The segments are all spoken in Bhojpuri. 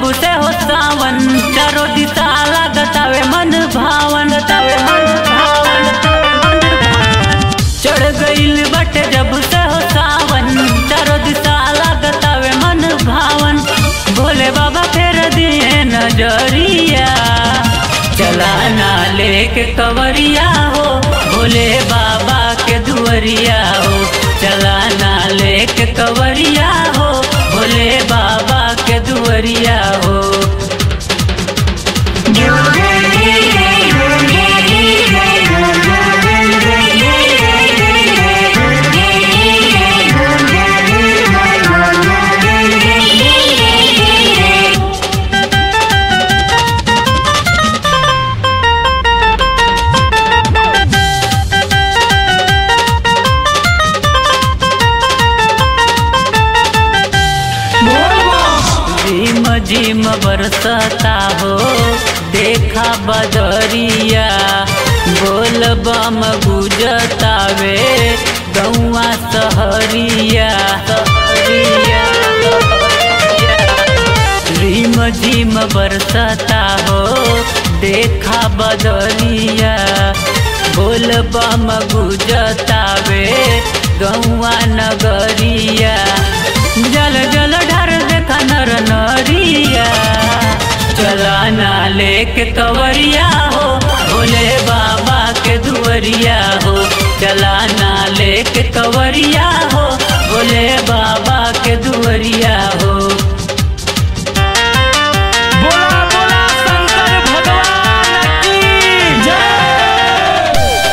से हो सावन चारो दिशा लागतावे मन भावन तावे मन भावन चढ़ गईल बटे जब से हो सावन चारो दिशा लागतावे मन भावन भोले बाबा फेर दिए नजरिया चला ना लेके कवरिया हो भोले बाबा के दुआरिया हो चला ना लेके कवरिया हो भोले बाबा के दुआरिया हो झिम झिम बरसता हो देखा बदरिया बोल बम गुजतावे गौआ सहरिया सहरिया झिम झिम बरसता हो देखा बदरिया बोल बम गुजतावे गौआ नगरिया जल जल ढर देखा नर नरिया चला ना लेके कवरिया हो भोले बाबा के दुआरिया हो चला ना लेके कवरिया हो भोले बाबा के दुआरिया हो बोला बोला शंकर भगवान की जय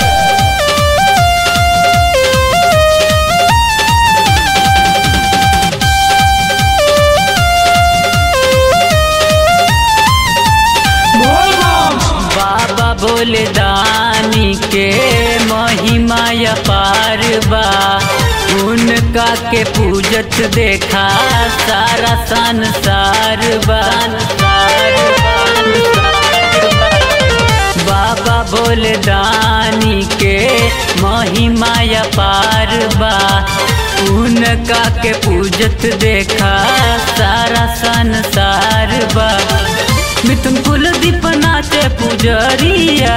बोल बम बाबा भोले दानी के महिमा अपार बा उनका के पूजत देखा सारा संसार बा बाबा भोले दानी के महिमा अपार बा उनका के पूजत देखा सारा संसार बा मिथुन कुल दीप नाचे पुजरिया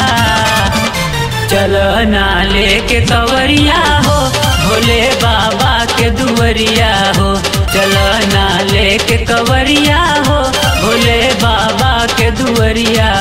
चल ना लेके कवरिया हो भोले बाबा के दुआरिया हो चल ना लेके कवरिया हो भोले बाबा के दुआरिया